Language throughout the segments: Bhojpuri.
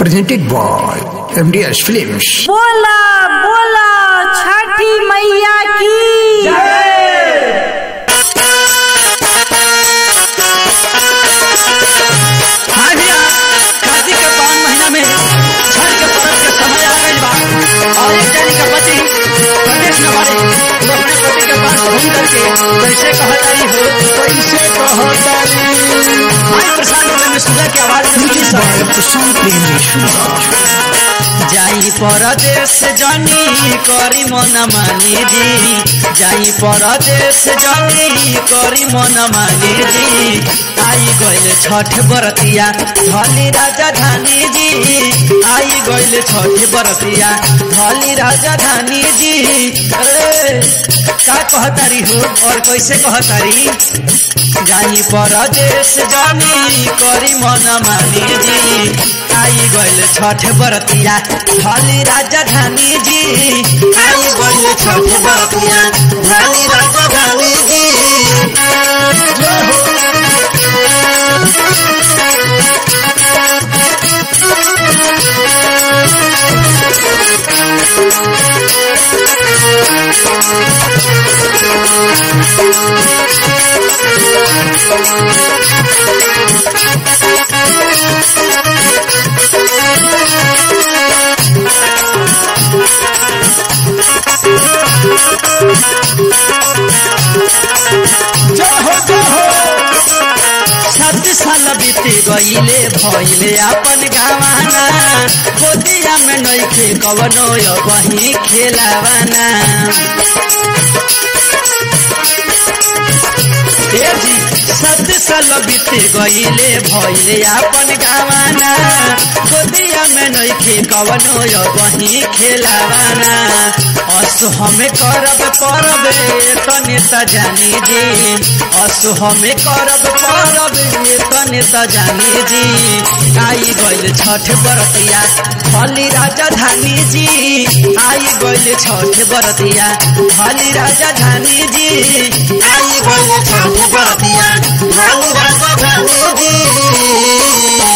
presented by MDS Films. बोला बोला छठी मैया की हाँ भैया कार्तिक के पावन महीना में छठ के पर्व के समय आ गई बा और एक जानी का पति प्रदेश में बारे तो अपने पति के पास घूम करके कैसे कहतारी हो कैसे कहतारी भाई प्रशांत बोले में सुधा की आवाज में सुनी सब जाई परदेश जानी करी मन मानी जी जाई परदेश जानी करी मन मानी जी आई गइल छठ बरतिया धली राजधानी जी आई गइल छठ बरतिया धली राजधानी जी ए, का कहतारी हो और कैसे कहतारी जाई परदेश जानी करी मन मानी जी आई गइल छठ बरतिया धली राजधानी जी आई गइल छठ बरतिया धली राजधानी जी सात साल बीत गईले भइले अपन गावाना गोदिया में नइखे कवनो वही खेलावाना ए जी सात साल बीत गईले भइले अपन गावाना गोदिया में नइखे कवनो वही खेलावाना असु हमें करब करब तने त जानी जी असु हमें करब करब तने त जानी जी आई गइल छठ बरतिया भली राजधानी जी आई गइल छठ बरतिया भली राजधानी जी आई गइल छठ बरतिया भली राजधानी जी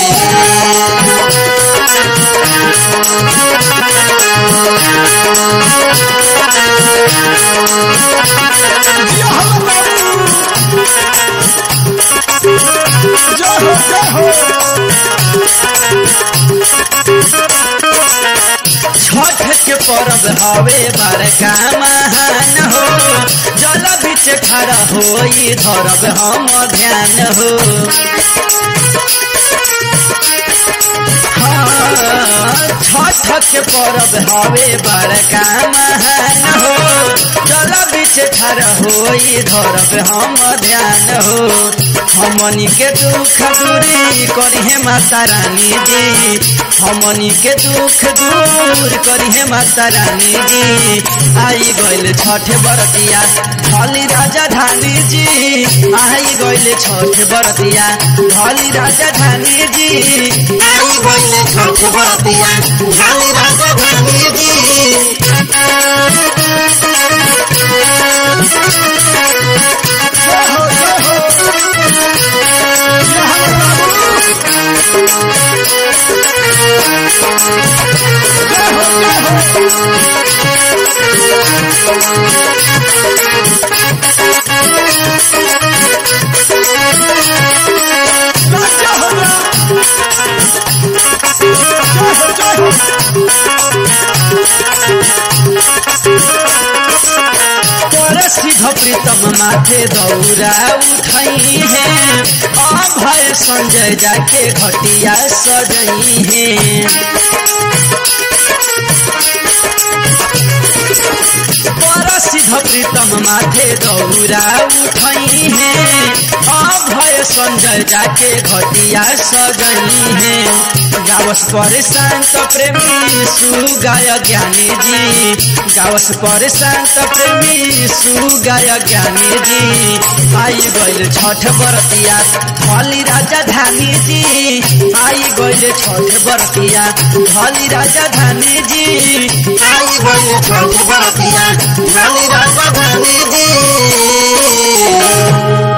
छठ के पर्व हवे बड़का महान हो जल बीच खड़ा हो धरब हम ध्यान हो हाँ, छठ के पर्व हवे बड़का महान हो जल बीच खड़ा हो धरब हम ध्यान हो हमनी के दुख दूरी करिहे माता रानी जी हमनी के दुख दूर करिहे माता रानी जी आई गइल छठ बरतिया धली राजधानी जी आई गइल छठ बरतिया धली राजधानी जी आई गइल छठ बरतिया धली राजधानी जी तोरा सिद्ध प्रीतम माथे दौरा उठई है अभय संजय जाके घटिया सजई है तोरा सिद्ध प्रीतम माथे दौरा उठई है अभय संजय जाके घटिया सजई है गावस पर शांत प्रेमी सुगाय ज्ञानी जी गावस पर शांत प्रेमी सुगाय ज्ञानी जी आई गइल छठ बरतिया भली राजधानी जी आई गइल छठ बरतिया भली राजधानी जी आई गइल छठ बरतिया भली राजधानी जी